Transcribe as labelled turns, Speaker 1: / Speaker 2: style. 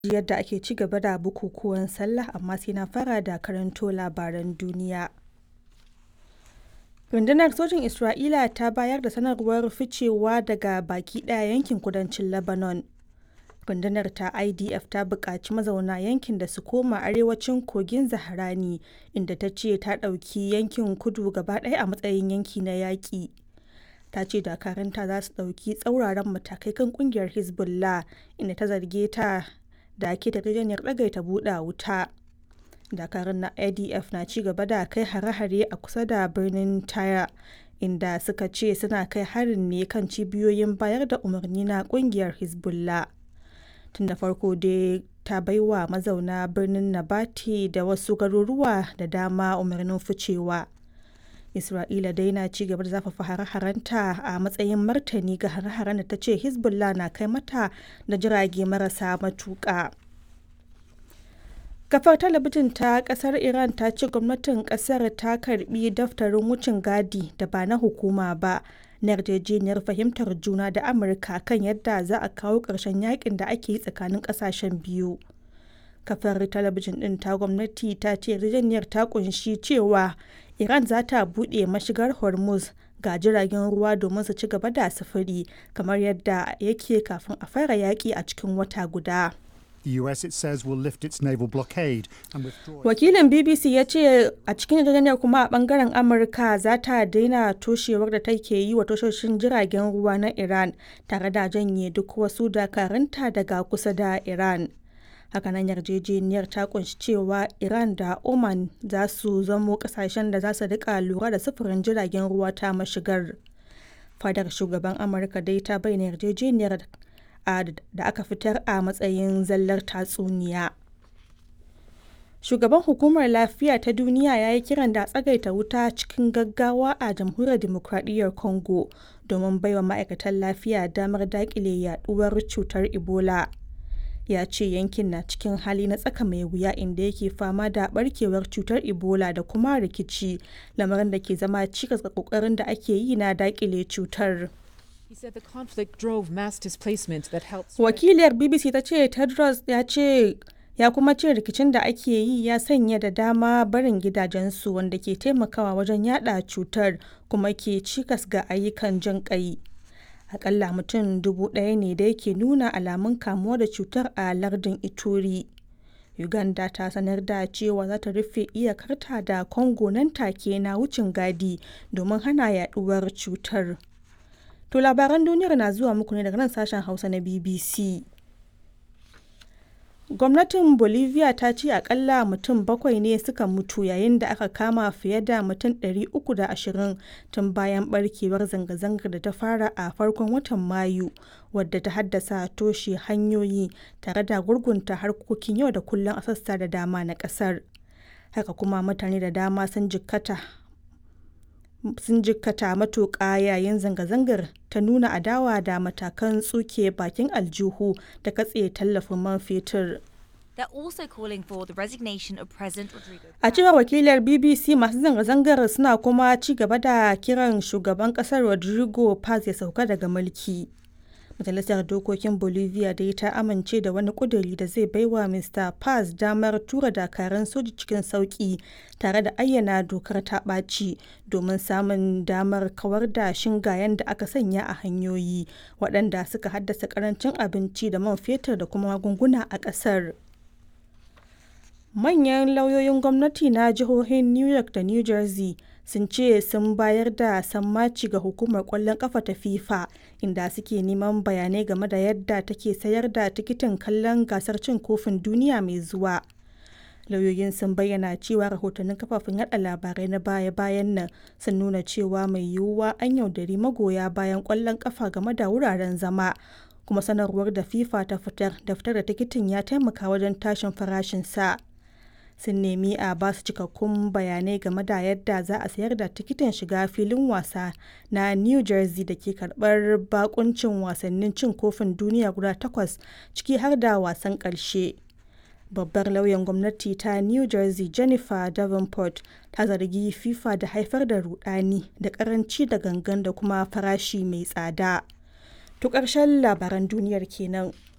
Speaker 1: ji yadda ake ci gaba da bukukuwan sallah amma sai na fara da karanto labaran duniya. Rundunar sojin Isra'ila ta bayar da sanarwar ficewa daga baki ɗaya yankin kudancin Lebanon. Rundunar ta IDF ta buƙaci mazauna yankin da su koma arewacin kogin Zaharani inda ta ce ta ɗauki yankin kudu gaba ɗaya a matsayin yanki na yaƙi. Ta ce dakaranta za su ɗauki tsauraran matakai kan ƙungiyar Hezbollah inda ta zarge ta da ke yarjejeniyar ɗagaita buɗe wuta. Dakarun na IDF na ci gaba da kai hare-hare a kusa da birnin Tyre inda suka ce suna kai harin ne kan cibiyoyin bayar da umarni na ƙungiyar Hezbollah. Tun da farko dai ta baiwa mazauna birnin Nabati da wasu garuruwa da dama umarnin ficewa. Isra'ila dai na ci gaba da zafafa hare-harenta a matsayin martani ga hare-haren da ta ce Hezbollah na kai mata da jirage marasa matuƙa. Kafar talabijin ta kasar Iran ta ce gwamnatin kasar ta karbi daftarin wucin gadi da ba na hukuma ba na yarjejeniyar fahimtar juna da Amurka kan yadda za a kawo ƙarshen yakin da ake yi tsakanin ƙasashen biyu. Kafar talabijin ɗin ta gwamnati ta ce yarjejeniyar ta kunshi cewa Iran za ta buɗe mashigar Hormuz ga jiragen ruwa domin su ci gaba da sufuri kamar yadda yake kafin a fara yaƙi a cikin wata guda.
Speaker 2: The US, it says, will lift its naval blockade and withdraw.
Speaker 1: Wakilin BBC ya ce a cikin yarjejeniyar kuma a bangaren Amurka za ta daina toshewar da take yi wa tashoshin jiragen ruwa na Iran tare da janye duk wasu dakarunta daga kusa da Iran. Hakanan yarjejeniyar ta kunshi cewa Iran da Oman za su zamo kasashen da za su rika lura da sufurin jiragen ruwa ta mashigar. Fadar shugaban Amurka dai ta bayyana yarjejeniyar da aka fitar a matsayin zallar tatsuniya. Shugaban Hukumar Lafiya ta Duniya ya yi kiran da tsagaita wuta cikin gaggawa a Jamhuriyar Dimokuraɗiyyar Congo domin baiwa ma'aikatan lafiya damar daƙile yaduwar cutar Ebola. Ya ce yankin na cikin hali na tsaka mai wuya inda yake fama da barkewar cutar Ebola da kuma rikici, lamarin da ke zama cikas ga ƙoƙarin da ake yi na daƙile cutar.
Speaker 3: He said the conflict drove mass displacement that helped.
Speaker 1: Wakiliyar BBC ta ce Tedros ya ce ya kuma ce rikicin da ake yi ya sanya da dama barin gidajensu wanda ke taimakawa wajen yada cutar kuma ke cikas ga ayyukan jin kai. Akalla mutum dubu ɗaya ne da yake nuna alamun kamuwa da cutar a lardin Ituri. Uganda ta sanar da cewa za ta rufe iyakarta da Congo nan take na wucin gadi domin hana yaduwar cutar. To labaran duniyar na zuwa muku ne daga nan sashen Hausa na BBC. Gwamnatin Bolivia ta ce akalla mutum bakwai ne suka mutu yayin da aka kama fiye da mutum 320 tun bayan barkewar zanga-zangar da ta fara a farkon watan Mayu wadda ta haddasa toshe hanyoyi tare da gurgunta harkokin yau da kullum a sassa da dama na kasar. Haka kuma mutane da dama sun jikkata sun jikkata matuƙa yayin zanga-zangar ta nuna adawa da matakan tsuke bakin aljihu da katse tallafin man fetur.
Speaker 4: They're also calling for the resignation of President Rodrigo.
Speaker 1: A cewar wakilar BBC masu zanga-zangar suna kuma ci gaba da kiran shugaban kasar Rodrigo Paz ya sauka daga mulki. Majalisar Dokokin Bolivia dai ta amince da wani kuduri da zai baiwa Mr. Paz damar tura dakaran soji cikin sauki tare da ayyana dokar ta ɓaci domin samun damar kawar da shingayen da aka sanya a hanyoyi waɗanda suka haddasa ƙarancin abinci da man fetur da kuma magunguna a ƙasar. Manyan lauyoyin gwamnati na jihohin New York da New Jersey sun ce sun bayar da sammaci ga hukumar kwallon kafa ta FIFA inda suke neman bayanai game da yadda take sayar da tikitin kallon gasar cin kofin duniya mai zuwa. Lauyoyin sun bayyana cewa rahotannin kafafen yada labarai na baya-bayan nan sun nuna cewa mai yiwuwa an yaudari magoya bayan kwallon kafa game da wuraren zama. kuma sanarwar da FIFA ta fitar da fitar da tikitin ya taimaka wajen tashin farashin sa. sun nemi a ba su cikakkun bayanai game da yadda za a sayar da tikitin shiga filin wasa na new jersey da ke karbar bakuncin wasannin cin kofin duniya guda takwas ciki har da wasan karshe babbar lauyan gwamnati ta new jersey jennifer davenport ta zargi fifa da haifar da rudani da karanci da gangan da kuma farashi mai tsada to ƙarshen labaran duniyar kenan